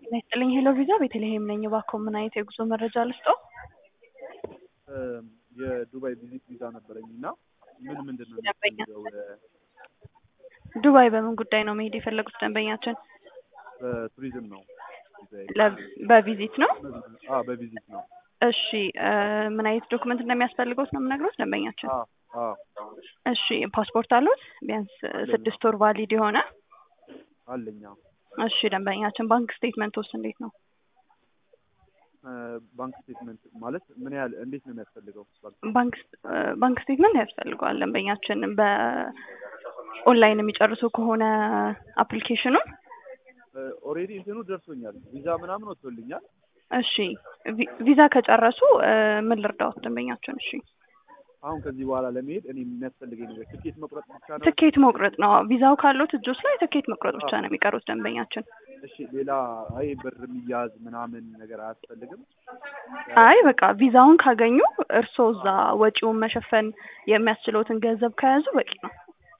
ጤና ይስጥልኝ ሄሎ ቪዛ ቤተልሔም ነኝ። እባክዎ ምን አይነት የጉዞ መረጃ ልስጥዎ? የዱባይ ቪዚት ቪዛ ነበረኝ እና ምን ምንድን ነው ደንበኛ የሚፈልገው? ዱባይ በምን ጉዳይ ነው መሄድ የፈለጉት ደንበኛችን? በቱሪዝም ነው ቪዛዬ። ለ- በቪዚት ነው? አዎ በቪዚት ነው። እሺ እ ምን አይነት ዶክመንት እንደሚያስፈልገውት ነው የምነግሮት ደንበኛችን? አዎ አዎ እሺ ፓስፖርት አሉት? ቢያንስ ስድስት ወር ቫሊድ የሆነ አለኝ። አዎ እሺ ደንበኛችን ባንክ ስቴትመንት ውስጥ እንዴት ነው? እ ባንክ ስቴትመንት ማለት ምን ያህል እንዴት ነው የሚያስፈልገው? ባንክ ባንክ እ ባንክ ስቴትመንት ያስፈልገዋል ደንበኛችን በኦንላይን የሚጨርሱ ከሆነ አፕሊኬሽኑን ኦልሬዲ እንትኑ ደርሶኛል። ቪዛ ምናምን ወጥቶልኛል። እሺ ቪ- ቪዛ ከጨረሱ እ ምን ልርዳዎት ደንበኛችን? እሺ አሁን ከዚህ በኋላ ለመሄድ እኔ የሚያስፈልገኝ ነገር ትኬት መቁረጥ ብቻ ነው። ትኬት መቁረጥ ነው። ቪዛው ካሉት እጆች ላይ ትኬት መቁረጥ ብቻ ነው የሚቀሩት ደንበኛችን። እሺ ሌላ አይ ብር የሚያዝ ምናምን ነገር አያስፈልግም። አይ በቃ ቪዛውን ካገኙ እርስዎ እዛ ወጪውን መሸፈን የሚያስችለውትን ገንዘብ ከያዙ በቂ ነው።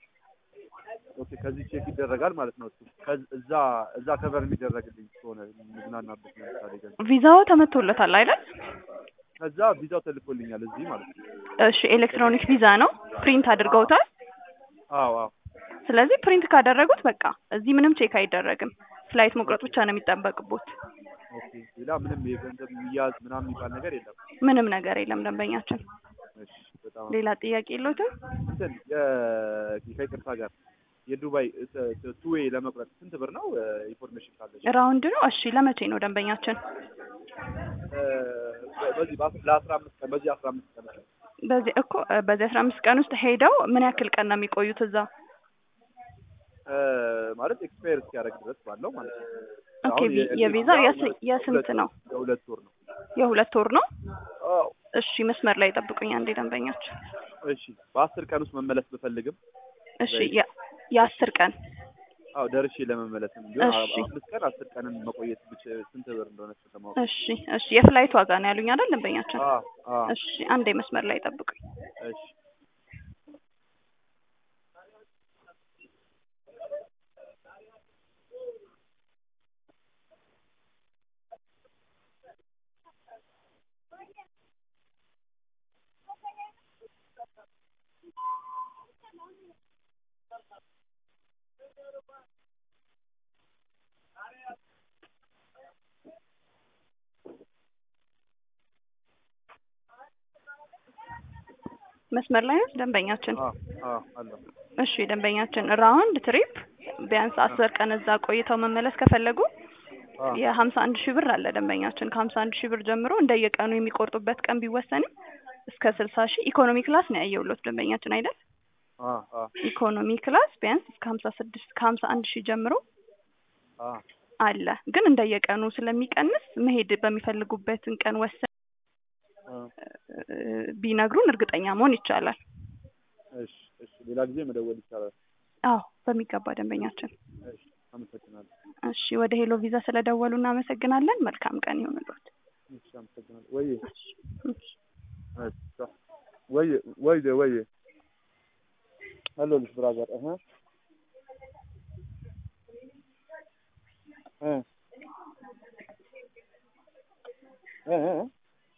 ኦኬ ከዚህ ቼክ ይደረጋል ማለት ነው። እሱ ከዝ- እዛ እዛ ከቨር የሚደረግልኝ ከሆነ የምዝናናበት ለምሳሌ ገንዘብ ቪዛው ተመቶለታል አይደል? ከዛ ቪዛው ተልኮልኛል እዚህ ማለት ነው። እሺ ኤሌክትሮኒክ ቪዛ ነው። ፕሪንት አድርገውታል። አዎ አዎ ስለዚህ ፕሪንት ካደረጉት በቃ እዚህ ምንም ቼክ አይደረግም። ፍላይት መቁረጥ ብቻ ነው የሚጠበቅቦት። ኦኬ ሌላ ምንም የገንዘብ የሚያዝ ምናምን የሚባል ነገር የለም። ምንም ነገር የለም ደንበኛችን። እሺ በጣም ሌላ ጥያቄ የለዎትም? እንትን የ- ከይቅርታ ጋር የዱባይ ቱዌይ ለመቁረጥ ስንት ብር ነው? ኢንፎርሜሽን ካለች ራውንድ ነው። እሺ ለመቼ ነው ደንበኛችን? እ፣ በዚህ በአስራ- ለአስራ አምስት ቀን በዚህ አስራ አምስት ቀን ነው። በዚህ እኮ እ በዚህ አስራ አምስት ቀን ውስጥ ሄደው ምን ያክል ቀን ነው የሚቆዩት እዛ? እ፣ ማለት ኤክስፓየር እስኪያደርግ ድረስ ባለው ማለት ነው። ኦኬ አሁን ቪ- የ- የቪዛው የቪዛው የስ- ሁለት- የስንት ሁለት ነው? የሁለት ወር ነው። የሁለት ወር ነው። አዎ እሺ መስመር ላይ ጠብቁኝ አንዴ ደንበኛችን። እሺ በአስር ቀን ውስጥ መመለስ ብፈልግም እሺ የ- የአስር ቀን አዎ ደርሼ ለመመለስም ቢሆን እሺ። አምስት ቀን አስር ቀንን መቆየት ብቻ ስንት ብር እንደሆነ ስለማወቅ እሺ እሺ የፍላይት ዋጋ ነው ያሉኝ አይደል ደንበኛችን? አዎ አዎ እሺ አንዴ መስመር ላይ ጠብቁኝ። እሺ መስመር ላይ ነው ደንበኛችን? አዎ አዎ አለው እሺ ደንበኛችን ራውንድ ትሪፕ ቢያንስ አስር ቀን እዛ ቆይተው መመለስ ከፈለጉ አዎ የሀምሳ አንድ ሺህ ብር አለ ደንበኛችን። ከሀምሳ አንድ ሺህ ብር ጀምሮ እንደየቀኑ የሚቆርጡበት ቀን ቢወሰንም እስከ ስልሳ ሺህ ኢኮኖሚ ክላስ ነው ያየሁሎት ደንበኛችን አይደል? አዎ አዎ ኢኮኖሚ ክላስ ቢያንስ እስከ ሀምሳ ስድስት ከሀምሳ አንድ ሺህ ጀምሮ አዎ አለ። ግን እንደየቀኑ ስለሚቀንስ መሄድ በሚፈልጉበትን ቀን ወሰን አዎ እ፣ ቢነግሩን እርግጠኛ መሆን ይቻላል። እሺ እሺ ሌላ ጊዜ መደወል ይቻላል። አዎ በሚገባ ደንበኛችን። እሺ አመሰግናለሁ። እሺ ወደ ሄሎ ቪዛ ስለደወሉ እናመሰግናለን። መልካም ቀን ይሁንልዎት። እሺ አመሰግናለሁ። ወይዬ እሺ። እሺ ወይዬ ወይዬ ወይዬ አለሁልሽ ብራዘር እህ እ እ እ